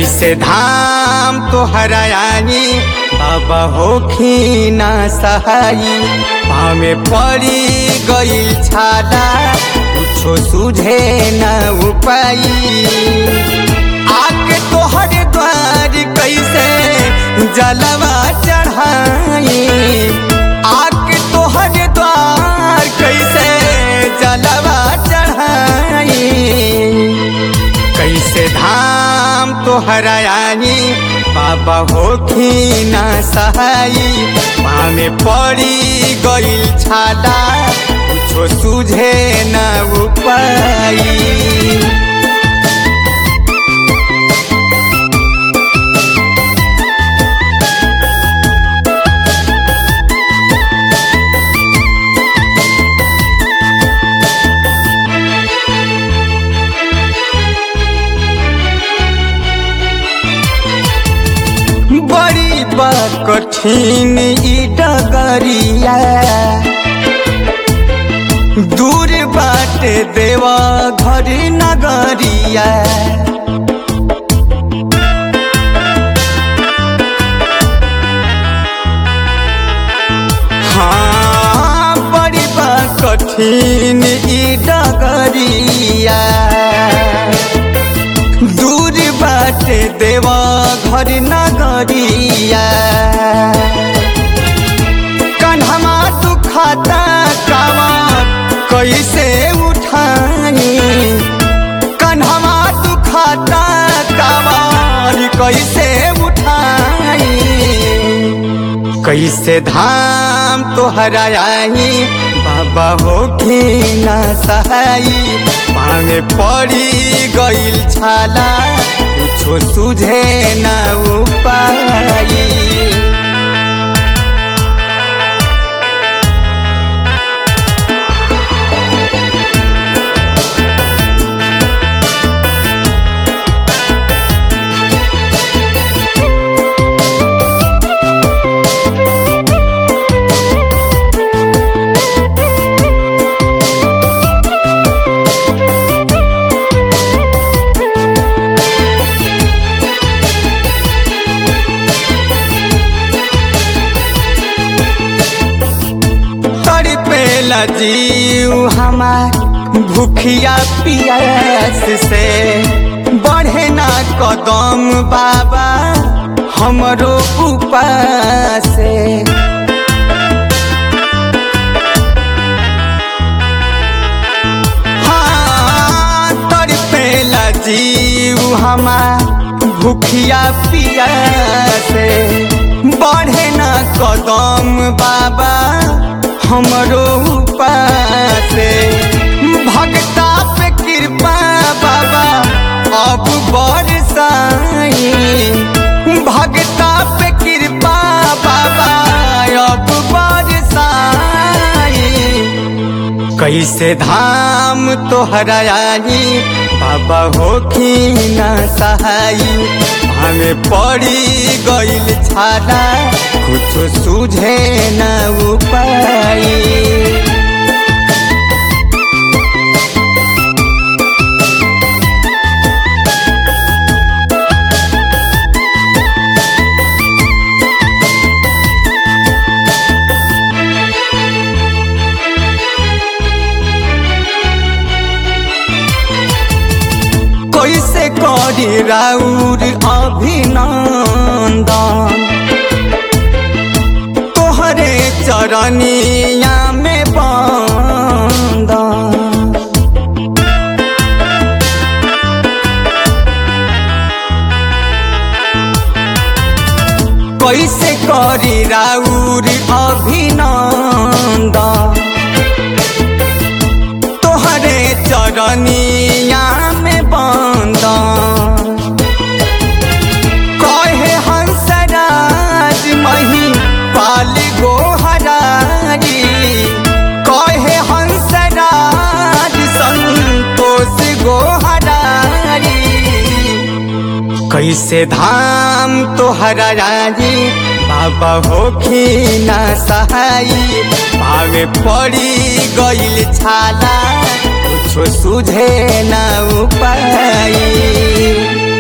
कैसे धाम तोहरा आई बाबा होखी ना सहाई पामे पड़ी गई छाला कुछो सुझे न उपाई आके तोहर द्वार कैसे जलवा चढ़ाई आके तोहर द्वार कैसे जलवा चढ़ाई कैसे धाम तोहरा आई बाबा होखी ना सहाई पामे पड़ी गईल छाला कुछो सुझे न उपाई बड़ी बा कठिन ई डगरिया दूर बाटे देवा घर नगरिया हाँ बड़ी बा कठिन ई डगरिया दूर बाटे देवा घर नगरिया कन्हमा दुखाता कावा कैसे उठानी कन्हमा दुखाता कावार कैसे उठानी कैसे धाम तोहरा आई बाबा होखी ना सहाई मांगे पड़ी गईल छाला कुछो सुझे न उपाई तड़पेला जीव हमार भूखिया पियास से बढ़े ना कदम बाबा हमरो उपास से हाँ, तड़पेला जीव हमार भूखिया पिया से बढ़े न कदम बाबा हमरो उपास भक्ता पे कृपा बाबा अब बरसाई भक्ता पे कृपा बाबा अब बरसाई कैसे धाम तोहरा आई बाबा होखी ना सहाई हमें पड़ी गईल छाला कुछ सुझे न उपाई कैसे करी राउर अभिनंदन तोहरे चरनिया में बंदन कैसे करी राउर अभिनंदन तोहरे चरनिया में बंदन कहे हंसराज मही पाल गोहरारी कहे हंसराज संतोष गोहरारी कैसे धाम तोहरा राजी बाबा होखी ना सहाई पावे पड़ी गईल छाला कुछो सुझे ना उपाई